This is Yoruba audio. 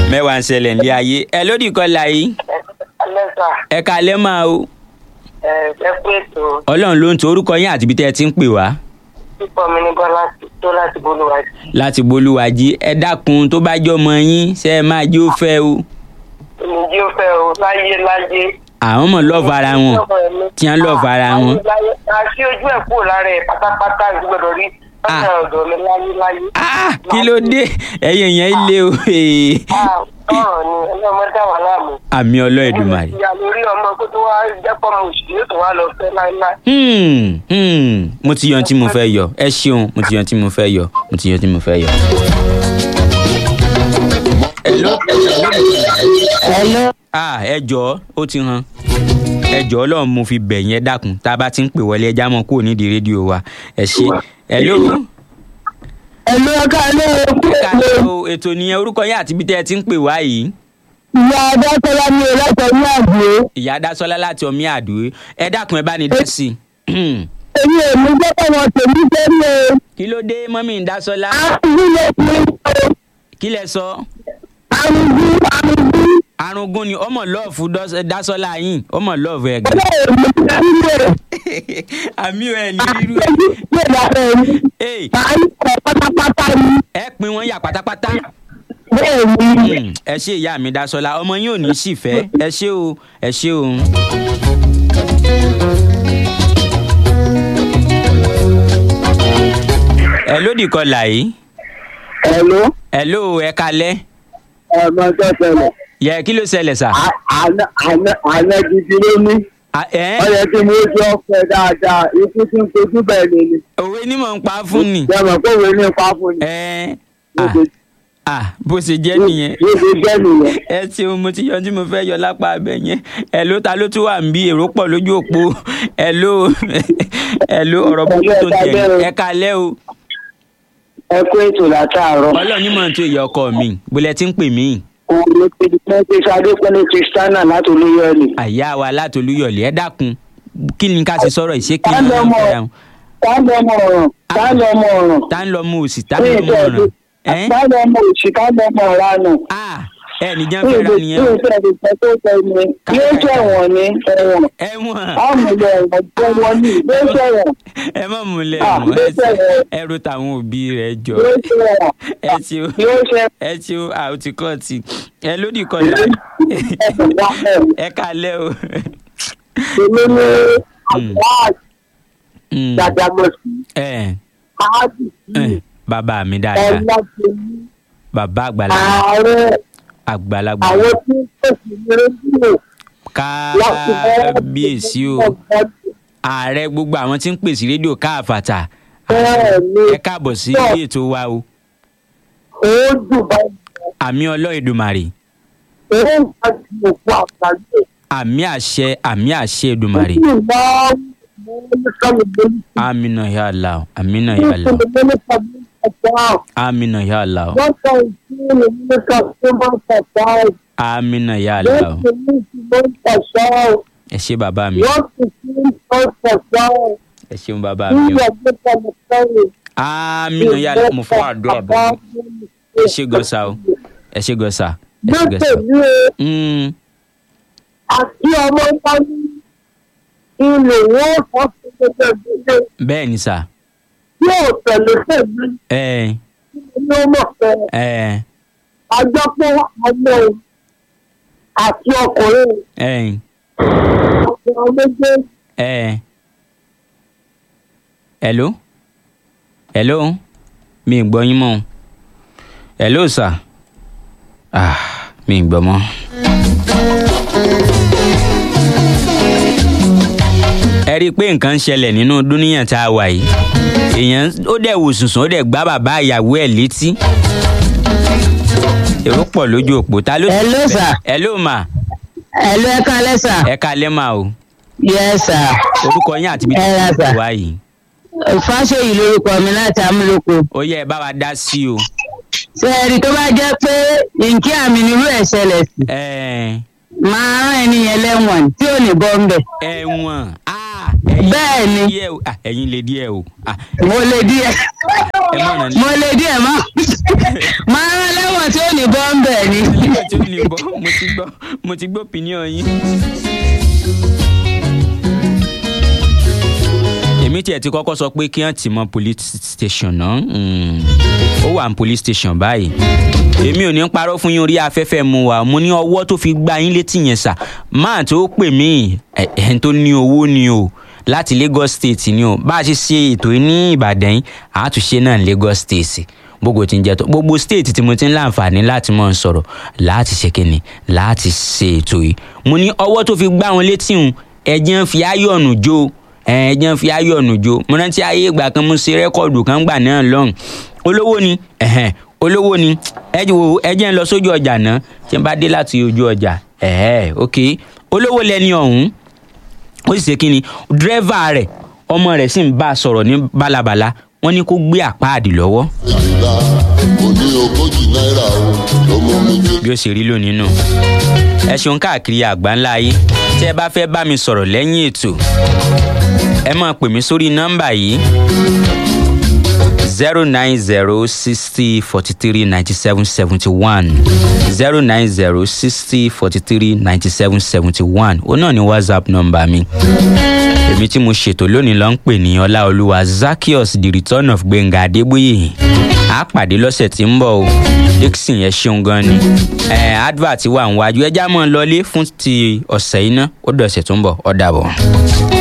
mẹ́wàá ń ṣẹlẹ̀ ní ayé ẹ lódì kọlà yìí Alẹ́sà, ẹ kalẹ́ máa o ẹ ẹ kú ètò ọlọ́run ló ń to orúkọ yín àti ibi tẹ́ ẹ ti ń pè wá pípọ̀ mi ní Bọ́lá tó láti bolúwa sí. láti bolúwàjí ẹ dákun tó bá jọ ọmọ yín ṣe é máa jó fẹ́ o Èmi jí ó fẹ́ o láyé láyé. àwọn mọ̀ lọ́ọ̀fù ara wọn tí wọ́n lọ́ọ̀fù ara wọn. Àṣé ojú ẹ̀ kúrò lára ẹ̀ pátápátá ìgbọ́dọ̀ rí Ah. ọ̀sẹ̀ ọ̀dọ̀ mi láyé láyé. Ah, kí ló dé ẹ̀yin yẹn lé o Ah, Ọ̀rọ̀ ni ọlọ́mọ dá wà láàmú. àmì ọlọ́ọ̀dùmarè. Ìyá lórí ọmọ kó tó wá jẹ́pọ̀ mo sì yóò tó wá lọ fẹ́ láéláé. Hmm, hmm, mo ti yan tí mo fẹ́ yọ ẹ ṣeun mo ti yan tí mo fẹ́ yọ mo ti yan tí mo fẹ́ yọ. Hello? Hello. ah ẹ jọ̀ọ́ ó ti hàn ẹ jọ̀ọ́ Ọlọ́run mo fi bẹ̀ yẹn dákun tá a bá ti ń pè wọlé ẹja mọ́ kúrò nídìí rédíò wa ẹ ṣe hello Hello, ẹ̀ka ilé ẹ̀kú ẹ káàlẹ́ o ètò nìyẹn orúkọ yẹn àti ibi tẹ́ ẹ ti ń pè wá yìí ìyá Adékọ́lá ní ẹlẹ́tọ̀ ní àgbé. ìyá Dásọ́lá láti ọmí àdúró ẹ dákun ẹ bá ní dá sí i. Èmi ò ní jẹ́ pé wọ́n tèmi sẹ́lẹ̀. kí ló dé mọ́mí ń Dásọ́lá Àrùn lè fi kí lẹ sọ àrùn bí àrùn bí. arúgún ni ọmọ lọ́ọ̀fù Dás- Dásọ́lá yín ọmọ lọ́ọ̀fù ẹ̀ gan. Ọjọ́ èmi ti sílẹ̀. àmì ẹ̀ ní rírú ẹ̀. Àtẹ̀jú sí ìdàpọ̀ mi. Ee, Màá ń kọ̀ pátápátá ni. ẹ pin wọn yà pátápátá. Bẹ́ẹ̀ ni. Hmm, ẹ ṣe ìyá mi Dásọ́lá ọmọ yín ò ní sì fẹ́ ẹ ṣé o ẹ ṣé o. ẹ lódì kọlà yìí Hello. ẹ ló ẹ kalẹ́ Ẹ̀mọ tó ṣẹlẹ̀. yẹ kí ló ṣẹlẹ̀ sà. Àná àná àná gidi ló ní. À- ẹ Ó yẹ kí mo jọ fẹ́ dáadáa. Ikú tí ń kojú bẹ́ẹ̀ ni ni. òwe ní mò ń pa fún ni. Jẹ́mọ̀ pé òwe ní ipa fún ni. ẹ Bó à ṣe- à bó ṣe jẹ́ nìyẹn. Bó ṣe jẹ́ nìyẹn. ẹ ṣeun mo ti yọ tí mo fẹ́ yọ lápá abẹ yẹn ẹ ló ta ló tún wà ń bí èrò pọ̀ lójú òpó ẹ ló ẹ ló ọ̀rọ̀ burúkú tó ń tẹ̀ ẹ kalẹ́ o Ẹ kú ètò látàárọ̀. ọlọ́run ní mọ̀ tó ìyá ọkọ mi bólẹ̀ tí ń pè mí Òun ló ti di pé ṣe Adékúnlé Kristiana láti Olúyọ̀lé. àyà wa látolúyọ̀lẹ̀ ẹ dákun kí ni ká ṣe sọ̀rọ̀ ìṣe kí Tá ni lọ mọ̀ tá lọ mọ̀ ọ̀ràn tá lọ mọ̀ ọ̀ràn. tá ń lọ mú òsì tá ń lọ mú ọ̀ràn ẹ Tá lọ mọ̀ òṣì tá lọ mọ̀ ọ̀ranù. à ẹ nìjẹ́ Bí fẹ́ra ìlú nìyẹn tí o. ìfẹ́ ti sọ tó sọ ni yóò ṣẹ̀wọ̀n ní ẹ̀wọ̀n. ẹ̀wọ̀n Àmúlẹ̀ ẹ̀wọ̀n jẹ́ wọn ní yóò ṣẹ̀wọ̀n ẹ mọ̀ múlẹ̀ Ah, ẹ̀wọ̀n yóò ṣẹ̀wọ̀n. ẹrù táwọn òbí rẹ̀ jọ yóò ṣẹ̀wọ̀n ẹ ṣeun. yóò ṣẹ̀wọ̀n. ẹ tí ó a ò ti kọ́ ti ẹ lódì kọlà Ẹ̀sìn wá ẹ̀wọ̀n. ẹ kalẹ́ o. Èmi ní Mm. àwọn Mm. àjàgbọ̀sí ẹ káàdì sí ẹ bàbá mi dáadáa ẹ̀lọ́gbẹ̀mí bàbá àgbàlagbà ààrẹ àgbàlagbà àwọn tí ń pèsè ní rédíò láti kábíyèsí o ààrẹ gbogbo àwọn tí ń pèsè rédíò káàfàtà bẹ́ẹ̀ ni ẹ káàbọ̀ sí ilé ètò wa o ó dùn báyìí àmì ọlọ́ọ̀dùmarè ó ń bá ju òkú àgbáyé àmì àṣẹ àmì àṣẹ èdùmarè ó sì máa ń mú ní sọ́mìlẹ́ àmìnà ya Allah àmìnà ya Allah ìṣẹ̀lẹ̀ mínísítà ní ọ̀pá àmìnà ya Allah wọ́n sọ ìṣẹ̀lẹ̀ mínísítà tó máa ń pàṣẹ àmìnà ya Allah wọ́n sì ní ìṣẹ̀lẹ̀ ń pàṣẹ ẹ ṣé bàbá mi wọ́n sì ní ìṣẹ̀lẹ̀ ń pàṣẹ ẹ ṣeun bàbá mi o. nígbà tó tẹ̀lé sẹ́yìn. aminu ya mo fọ àdúrà bọ ẹ ṣe gọsà o ẹ ṣe gọsà ẹ ṣe gọsà o. Lọ́tẹ̀lé Mm, àti ọmọ bá ní ilé wọn fọ́ sí gbogbo ìdílé bẹ́ẹ̀ ni sà yóò tẹ̀lé tẹ̀lé ẹ ní ọmọ fẹ́. ẹ Àjọpọ̀ ọmọ àti ọkùnrin ẹ ọkùnrin méjèèjì ẹ hello hello mi ì gbọ́ yín mọ́ o. hello sà ah mi ì gbọ́ mọ́. ẹ rí i pé nǹkan ń ṣẹlẹ̀ nínú dúníyàn tá a wà yìí èèyàn ó dẹ̀ wò sùnsùn ó dẹ̀ gbá bàbá ìyàwó ẹ̀ létí èrò pọ̀ lójú òpó ta ló. Hello, sir. hello ma Ẹ̀lú ẹ̀ka lẹ́sà. ẹ kalẹ́ ma o Yes sir. orúkọ yín àti ibi tí Ẹ ra, wọ́n sir. wá yìí Fáṣeyì lorúkọ mi láti Amúlòkó. ó yẹ ẹ bá wa dá sí o. Ṣé ẹ rí tó bá jẹ́ pé nkí àmì nírú ẹ̀ ṣẹlẹ̀ sí? ẹ Máa rán ẹni yẹn lẹ́wọ̀n tí ò ní bọ́ ń bẹ̀. ẹ̀wọ̀n ah bẹ́ẹ̀ ni díẹ̀ o Ah, ẹ̀yin lè díẹ̀ o Ah, mo lè díẹ̀ ẹ má ràn mo lè díẹ̀ mọ́ máa rán lẹ́wọ̀n tí ò ní bọ́ ń bẹ̀ ni. nígbà tí ó ní bọ́ mo ti gbọ́ mo ti gbọ́ opinion yín. èmi tiẹ̀ ti kọ́kọ́ sọ pé kí wọ́n ti mọ police station náà Mm. ó wà ní police station báyìí èmi ò ní parọ́ fún yín orí afẹ́fẹ́ mu wa mo ní ọwọ́ tó fi gbá yín létí yẹn sà máà tó pè mí ẹ̀ ẹ̀ tó ní owó ni o láti Lagos State ni o bá a ṣe ṣe ètò yìí ní Ìbàdàn yìí àtúnṣe náà ní Lagos State gbogbo tí ń jẹ tó gbogbo state tí mo ti ń láǹfààní láti mọ̀ ń sọ̀rọ̀ láti ṣe kíni láti ṣe ètò yìí mo ní ọwọ́ tó fi gbá wọn létí hùn ẹ̀jẹ̀ ń fi áyọ̀nù jó ẹ̀jẹ̀ ń fi áyọ̀nù jó mo rántí ayé ìgbà kan mo ṣe rẹ́kọ̀dù kan gbà náà lọ́hùn olówó ni ẹ̀hẹ̀n olówó ni ẹ̀jẹ̀ wo ẹ̀jẹ̀ ń lọ sójú ọjà náà tí n bá dé láti ojú ọjà ẹ̀hẹ́ ok olówó lẹni ọ̀hún ó sì ṣe kíni dírẹ́fà rẹ̀ ọmọ rẹ̀ sì ń bá a sọ̀rọ̀ ní bálabàla wọ́n ní kó gbé àpáàdì lọ́wọ́ ìlà òní ogójì náírà o ló mú mi dé. bí ó ṣe rí lónìí nù. ẹ ṣeun káàkiri àgbáńlá ayé tí ẹ bá fẹ́ bá mi sọ̀rọ̀ lẹ́yìn ètò ẹ máa pè mí sórí nọ́mbà yìí zero nine zero sixty forty three ninety seven seventy one zero nine zero sixty forty three ninety seven seventy one ó náà ní whatsapp nọ́mbà mi èmi tí mo ṣètò lónìí ló ń pè ní ọláolúwa zakios the return of gbẹ̀ngà adébóyè a pàdé lọ́sẹ̀ tí ń bọ̀ o dixon ẹ ṣeun gan ni ẹ advert wà ń wájú ẹjá mọ́ ọ lọlé fún ti ọ̀sẹ̀ iná ó dọ̀sẹ̀ tó ń bọ̀ ó dàbọ̀.